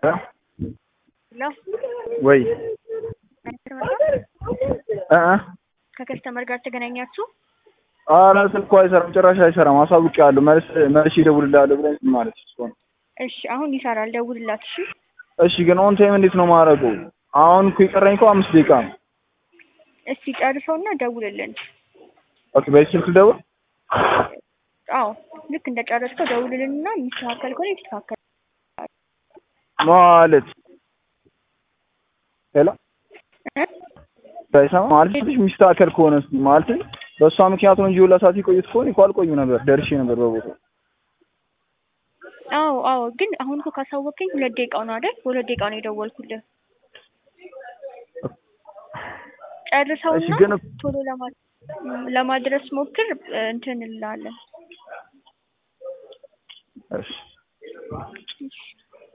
ሄሎ ወይ እ ከከስተመር ጋር ተገናኛችሁ? ኧረ ስልኩ አይሰራም፣ ጭራሽ አይሰራም። አሳውቄዋለሁ። መልስ መልሼ እደውልልሃለሁ ብለኝ ዝም አለች። እሷ ነው። እሺ አሁን ይሰራል፣ ደውልላት። እሺ እሺ፣ ግን ኦን ታይም እንዴት ነው የማደርገው? አሁን እኮ የቀረኝ እኮ አምስት ደቂቃ ነው። እስቲ ጨርሰውና ደውልልን። ኦኬ፣ በዚህ ስልክ ልደውል? አዎ ልክ እንደጨረስከው ደውልልንና የሚስተካከል ከሆነ ይስተካከል። ማለት ሄሎ እ? ሳይሰማ ማለት ትንሽ የሚስተካከል ከሆነ እስኪ ማለት በእሷ ምክንያት ነው እንጂ ሁላ ሰዓት የቆየሁት ከሆነ እኮ አልቆይም ነበር፣ ደርሼ ነበር በቦታው። አዎ አዎ፣ ግን አሁን እኮ ካሳወቀኝ ሁለት ደቂቃው ነው አይደል? በሁለት ደቂቃ ነው የደወልኩልህ። እሺ፣ ጨርሰውና ግን ቶሎ ለማ ለማድረስ ሞክር። እንትን እንላለን። እሺ እሺ